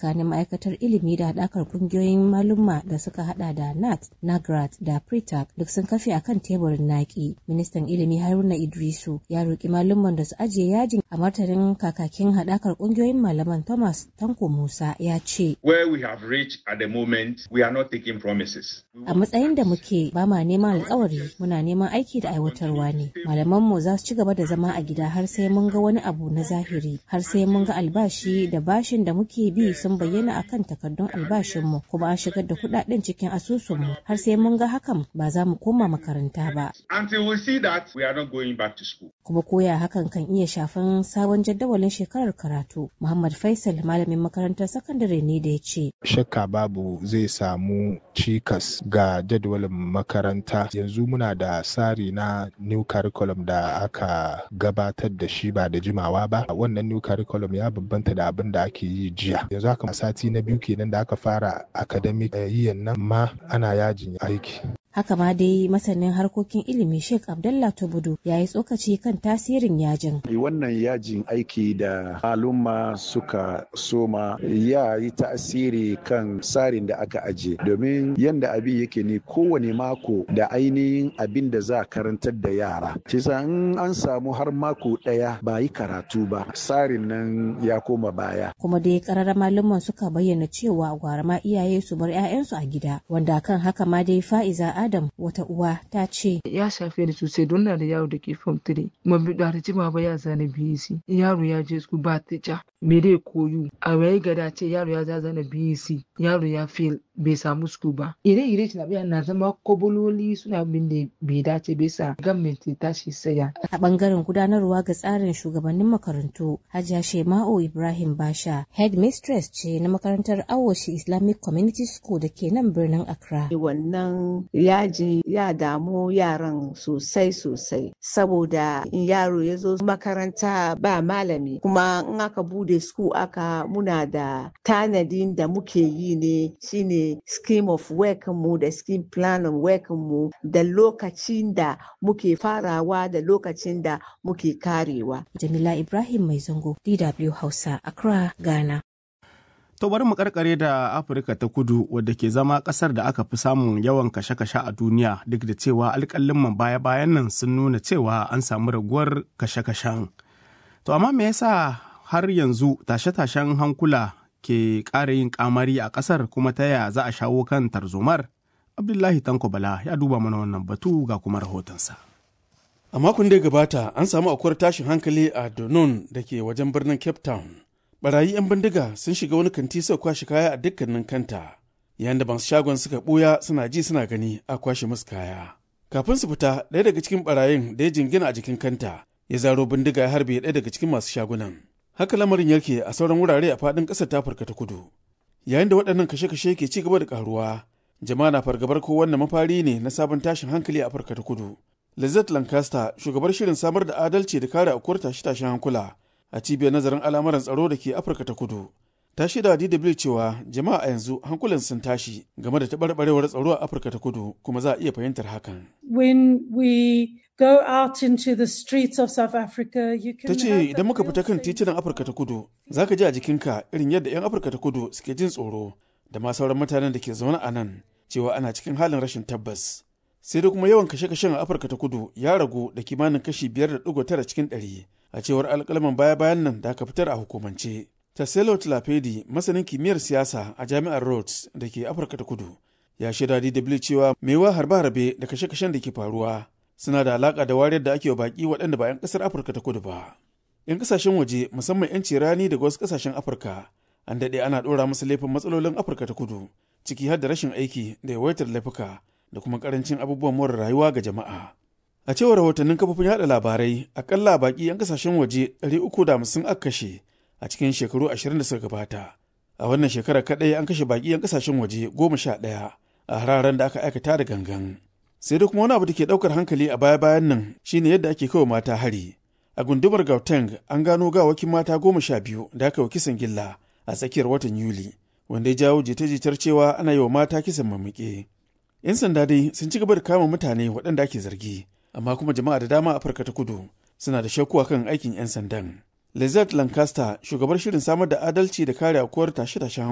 tsakanin ma'aikatar ilimi da haɗakar ƙungiyoyin malumma da suka hada da nat nagrat da pritak duk sun kafe akan teburin naki ministan ilimi haruna idrisu ya roƙi malumman da su ajiye yajin a martanin kakakin haɗakar ƙungiyoyin malaman thomas tanko musa ya ce where we have reached at the moment we are not taking promises a matsayin da muke ba ma neman alkawari muna neman aiki da aiwatarwa ne malamanmu za su ci gaba da zama a gida har sai mun ga wani abu na zahiri har sai mun ga albashi da bashin da muke bi sun bayyana akan takardun albashinmu kuma an shigar da kudaden cikin asusunmu har sai mun ga hakan ba za mu koma makaranta ba until we see that we are not going back to school kuma koya hakan kan iya shafan sabon jadawalin shekarar karatu muhammad faisal malamin makarantar sakandare ne da ya ce shakka babu zai samu cikas ga jadawalin makaranta yanzu muna da tsari na new curriculum da aka gabatar da shi ba da jimawa ba wannan new curriculum ya bambanta da abin da ake yi jiya yanzu haka sati na biyu kenan da aka fara academic yiyan nan ma ana yajin aiki haka ma dai masanin harkokin ilimi sheikh abdullah tubudu ya yi tsokaci kan tasirin yajin wannan yajin aiki da maluma suka soma ya yi tasiri kan tsarin da aka aje domin yadda abin yake ne kowane mako da ainihin abin da za a karantar da yara kisa in an samu har mako daya ba yi karatu ba tsarin nan ya koma baya kuma dai kararra malaman suka bayyana cewa gwara ma iyaye su bar 'ya'yansu a gida wanda kan haka ma dai fa'iza Adam wata uwa ta ce. Ya shafe ni sosai don na da yaro da ke form 3. Mun bi da jima ba ya zana BEC. Yaro ya je su ba ta Me dai koyu. A waye gada ce yaro ya zana BEC. Yaro ya fail bai samu su ba. Ire-ire na biya na zama kobololi suna bin da bai dace bai sa gwamnati tashi saya. A bangaren gudanarwa ga tsarin shugabannin makarantu, Hajiya Shema'u Ibrahim Basha, headmistress ce na makarantar Awoshi Islamic Community School da ke nan birnin Accra. Wannan yaji ya damu yaran sosai sosai saboda in yaro ya zo makaranta ba malami kuma in aka bude school aka muna da tanadin da muke yi ne shine scheme of work mu da scheme plan of work mu da lokacin da muke farawa da lokacin da muke karewa. Jamila Ibrahim Mai Zango, DW Hausa, Accra, Ghana. To bari mu karkare da Afirka ta kudu wadda ke zama kasar da aka fi samun yawan kashe-kashe a duniya duk da cewa alƙalin baya-bayan nan sun nuna cewa an samu raguwar kashe-kashen. To amma me yasa har yanzu tashe-tashen hankula ke ƙara yin kamari a ƙasar kuma ta yaya za a shawo kan tarzomar? Abdullahi Tanko Bala ya duba mana wannan batu ga kuma rahotonsa. A makon da ya gabata an samu akwai tashin hankali a Donon da ke wajen birnin Cape Town. barayi 'yan bindiga sun shiga wani kanti suka kwashe kaya a dukkanin kanta yayin da masu shagon suka ɓuya suna ji suna gani a kwashe musu kaya kafin su fita ɗaya daga cikin barayin da ya jingina a jikin kanta ya zaro bindiga ya harbe ɗaya daga cikin masu shagunan haka lamarin yake a sauran wurare a faɗin ƙasar ta afirka ta kudu yayin da waɗannan kashe-kashe ke ci gaba da ƙaruwa jama'a na fargabar ko wannan mafari ne na sabon tashin hankali a afirka ta kudu lizette lancaster shugabar shirin samar da adalci da kare aukuwar tashe-tashen hankula a cibiyar nazarin al'amuran tsaro da ke afirka ta kudu ta shaida DW cewa jama'a a yanzu hankulan sun tashi game da taɓarɓarewar tsaro a afirka ta kudu kuma za a iya fahimtar hakan when we go out into the streets of South Africa you can ta ce idan muka fita kan titunan afirka ta kudu za ka ji a jikinka irin yadda 'yan afirka ta kudu suke jin tsoro da ma sauran mutanen da ke zaune a nan cewa ana cikin halin rashin tabbas sai da kuma yawan kashe-kashen a afirka ta kudu ya ragu da kimanin kashi biyar da ɗigo tara cikin ɗari a cewar alƙalaman baya-bayan nan da aka fitar a hukumance. Taselo Tlapedi, masanin kimiyyar siyasa a jami'ar Rhodes da ke Afirka ta Kudu, ya shaida DW cewa maiwa harbe-harbe da kashe-kashen da ke faruwa suna da alaƙa da wariyar da ake wa baƙi waɗanda ba 'yan ƙasar Afirka ta Kudu ba. 'Yan ƙasashen waje musamman 'yanci rani daga wasu ƙasashen Afirka an daɗe ana ɗora musu laifin matsalolin Afirka ta Kudu ciki har da rashin aiki da yawaitar laifuka da kuma ƙarancin abubuwan more rayuwa ga jama'a. A cewar rahotannin kafofin yada labarai, akalla baki 'yan kasashen waje 350 aka kashe a cikin shekaru 20 da suka gabata. A wannan shekarar kadai an kashe baki 'yan kasashen waje 11 a hararen da aka aikata da gangan. Sai da kuma wani abu da ke daukar hankali a baya-bayan nan shine yadda ake kawo mata hari. A gundumar Gauteng an gano gawakin mata goma sha biyu da aka yi kisan gilla a tsakiyar watan Yuli, wanda ya jawo jita-jitar cewa ana yi wa mata kisan mamuke. 'Yan sanda dai sun ci gaba da kama mutane waɗanda ake zargi. amma kuma jama'a da dama a Afirka ta kudu suna da shakku kan aikin 'yan sandan. Lizette Lancaster, shugabar shirin samar da adalci da kare aukuwar tashe-tashen